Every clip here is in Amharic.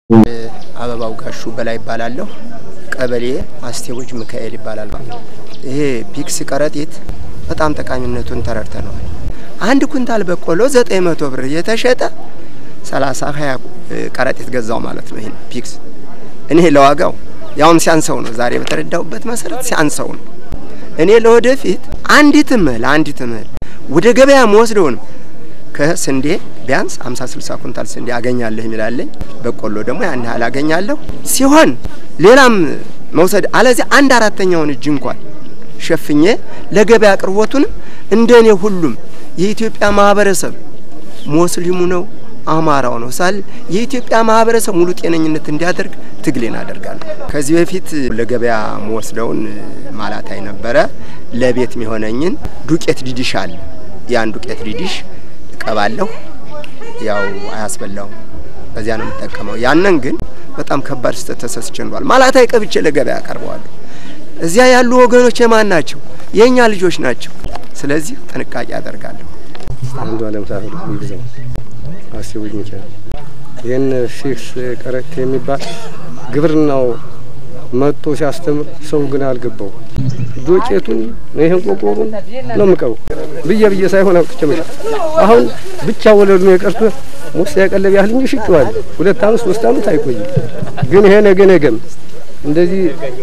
አበባው ጋሹ በላይ ይባላለሁ። ቀበሌ አስቴቦች ሚካኤል ይባላል። ይሄ ፒክስ ከረጢት በጣም ጠቃሚነቱን ተረድተነዋል። አንድ ኩንታል በቆሎ ዘጠኝ መቶ ብር እየተሸጠ ሰላሳ ሀያ ከረጢት ገዛው ማለት ነው። ይህን ፒክስ እኔ ለዋጋው ያውም ሲያንሰው ነው። ዛሬ በተረዳሁበት መሰረት ሲያንሰው ነው። እኔ ለወደፊት አንዲት እህል አንዲት እህል ወደ ገበያ መወስደውን ከስንዴ ቢያንስ 50 60 ኩንታል ስንዴ አገኛለሁ የሚላለኝ በቆሎ ደግሞ ያን ያህል አገኛለሁ ሲሆን ሌላም መውሰድ አለዚያ አንድ አራተኛውን እጅ እንኳን ሸፍኜ ለገበያ አቅርቦቱንም እንደኔ ሁሉም የኢትዮጵያ ማህበረሰብ ሙስሊሙ ነው አማራው ነው ሳል የኢትዮጵያ ማህበረሰብ ሙሉ ጤነኝነት እንዲያደርግ ትግሌን አደርጋለሁ። ከዚህ በፊት ለገበያ መወስደውን ማላታይ ነበረ። ለቤት የሚሆነኝን ዱቄት ዲዲሽ አለ። ያን ዱቄት ዲዲሽ እቀባለሁ። ያው አያስበላውም፣ በዚያ ነው የምጠቀመው። ያንን ግን በጣም ከባድ ስህተት ተሰስቼ እንዷል። ማላታይ ቀብቼ ለገበያ አቀርበዋለሁ። እዚያ ያሉ ወገኖች የማን ናቸው? የእኛ ልጆች ናቸው። ስለዚህ ጥንቃቄ አደርጋለሁ። አንዱ አለም ሳህሉ ይግዛው አስቡኝ ሚካኤል ይህን ፊክስ ከረጢት የሚባል ግብርናው መጥቶ ሲያስተምር ሰው ግን አልገባው። ዶቄቱን ይህን ቆቆሩን ነው የምቀበው ብዬ ብዬ ሳይሆን አውጥቼ መሸጥ። አሁን ብቻ ወለዱ ነው የቀርቶ ሙስ ያቀለብ ያህል እንጂ ሽጬዋል። ሁለት አመት ሶስት አመት አይቆይም። ግን ይሄ ነገ ነገም እንደዚህ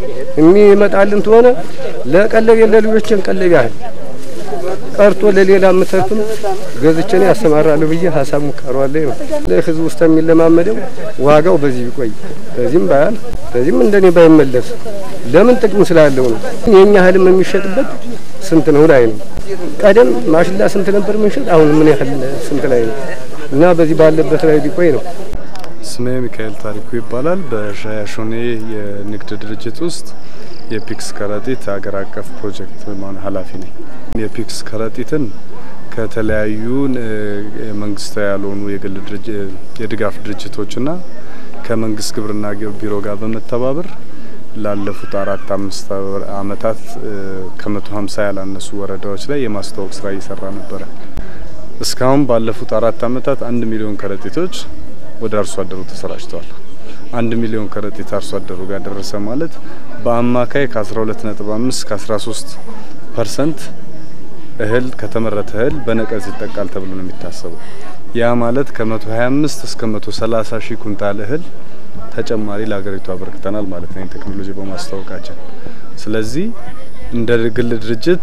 የሚመጣልን ተሆነ ለቀለብ የለ ልጆችን ቀለብ ያህል ቀርቶ ለሌላ ምተርፍም ገዝቼን ያሰማራለሁ ብዬ ሀሳብ ሙካሯለኝ ነው። ለህዝብ ውስጥ የሚለማመደው ዋጋው በዚህ ቢቆይ በዚህም ባያል በዚህም እንደኔ ባይመለስ ለምን ጥቅም ስላለው ነው። የኛ እህልም የሚሸጥበት ስንት ነው ላይ ነው። ቀደም ማሽላ ስንት ነበር የምንሸጥ፣ አሁን ምን ያህል ስንት ላይ ነው እና በዚህ ባለበት ላይ ቢቆይ ነው። ስሜ ሚካኤል ታሪኩ ይባላል። በሻያሾኔ የንግድ ድርጅት ውስጥ የፒክስ ከረጢት ሀገር አቀፍ ፕሮጀክት ኃላፊ ነኝ። የፒክስ ከረጢትን ከተለያዩ መንግስታዊ ያልሆኑ የግል የድጋፍ ድርጅቶችና ከመንግስት ግብርና ቢሮ ጋር በመተባበር ላለፉት አራት አምስት አመታት ከመቶ ሀምሳ ያላነሱ ወረዳዎች ላይ የማስተዋወቅ ስራ እየሰራ ነበረ። እስካሁን ባለፉት አራት አመታት አንድ ሚሊዮን ከረጢቶች ወደ አርሶ አደሩ ተሰራጭተዋል። አንድ ሚሊዮን ከረጢት አርሶ አደሩ ጋር ደረሰ ማለት በአማካይ ከ12.5 ከ13 ፐርሰንት እህል ከተመረተ እህል በነቀዝ ይጠቃል ተብሎ ነው የሚታሰበው። ያ ማለት ከ125 እስከ 130 ሺህ ኩንታል እህል ተጨማሪ ለሀገሪቱ አበርክተናል ማለት ነው ቴክኖሎጂ በማስተዋወቃችን። ስለዚህ እንደ ግል ድርጅት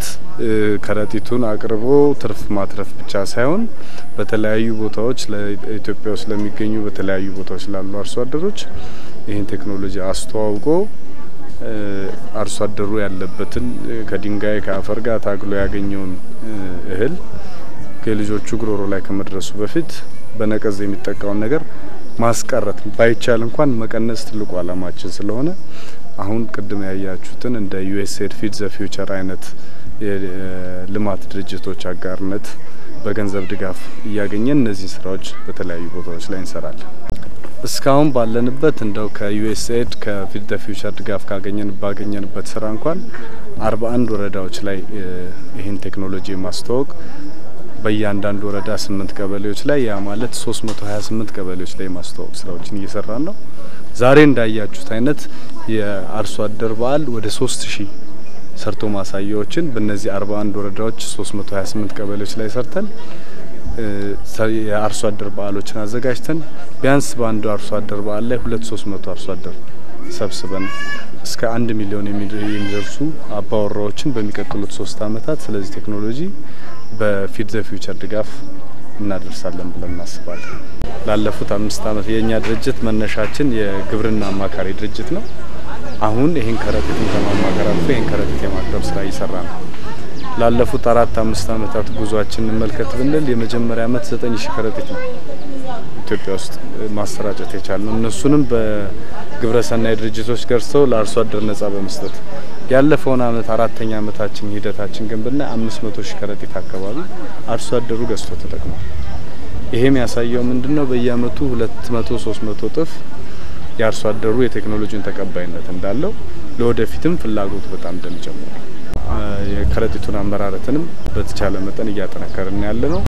ከረጢቱን አቅርቦ ትርፍ ማትረፍ ብቻ ሳይሆን በተለያዩ ቦታዎች ለኢትዮጵያ ውስጥ ለሚገኙ በተለያዩ ቦታዎች ላሉ አርሶ አደሮች ይህን ቴክኖሎጂ አስተዋውቆ አርሶ አደሩ ያለበትን ከድንጋይ ከአፈር ጋር ታግሎ ያገኘውን እህል ከልጆቹ ጉሮሮ ላይ ከመድረሱ በፊት በነቀዝ የሚጠቃውን ነገር ማስቀረት ባይቻል እንኳን መቀነስ ትልቁ ዓላማችን ስለሆነ አሁን ቅድም ያያችሁትን እንደ ዩኤስኤድ ፊድ ዘ ፊውቸር አይነት የልማት ድርጅቶች አጋርነት በገንዘብ ድጋፍ እያገኘን እነዚህ ስራዎች በተለያዩ ቦታዎች ላይ እንሰራለን። እስካሁን ባለንበት እንደው ከዩኤስኤድ ከፊድ ዘ ፊውቸር ድጋፍ ካገኘን ባገኘንበት ስራ እንኳን አርባ አንድ ወረዳዎች ላይ ይህን ቴክኖሎጂ ማስተዋወቅ በእያንዳንዱ ወረዳ ስምንት ቀበሌዎች ላይ ያ ማለት ሶስት መቶ ሀያ ስምንት ቀበሌዎች ላይ ማስተዋወቅ ስራዎችን እየሰራን ነው። ዛሬ እንዳያችሁት አይነት የአርሶ አደር በዓል ወደ ሶስት ሺህ ሰርቶ ማሳያዎችን በእነዚህ አርባ አንድ ወረዳዎች ሶስት መቶ ሀያ ስምንት ቀበሌዎች ላይ ሰርተን የአርሶ አደር በዓሎችን አዘጋጅተን ቢያንስ በአንዱ አርሶ አደር በዓል ላይ ሁለት ሶስት መቶ አርሶ አደር ሰብስበን እስከ አንድ ሚሊዮን የሚደርሱ አባወራዎችን በሚቀጥሉት ሶስት አመታት ስለዚህ ቴክኖሎጂ በፊድ ዘ ፊውቸር ድጋፍ እናደርሳለን ብለን እናስባለን። ላለፉት አምስት አመት የእኛ ድርጅት መነሻችን የግብርና አማካሪ ድርጅት ነው። አሁን ይህን ከረጢትን ከማማከር አልፎ ይህን ከረጢት የማቅረብ ስራ እየሰራ ነው። ላለፉት አራት አምስት አመታት ጉዟችን እንመልከት ብንል የመጀመሪያ አመት ዘጠኝ ሺህ ከረጢት ነው ኢትዮጵያ ውስጥ ማሰራጨት የቻልነው እነሱንም በግብረሰናይ ድርጅቶች ገርሰው ለአርሶ አደር ነጻ በመስጠት ያለፈውን አመት አራተኛ አመታችን ሂደታችን ግን ብናይ አምስት መቶ ሺህ ከረጢት አካባቢ አርሶ አደሩ ገዝቶ ተጠቅሟል። ይሄም ያሳየው ምንድን ነው? በየአመቱ ሁለት መቶ ሶስት መቶ እጥፍ የአርሶ አደሩ የቴክኖሎጂን ተቀባይነት እንዳለው ለወደፊትም ፍላጎቱ በጣም እንደሚጨምር የከረጢቱን አመራረትንም በተቻለ መጠን እያጠነከርን ያለ ነው።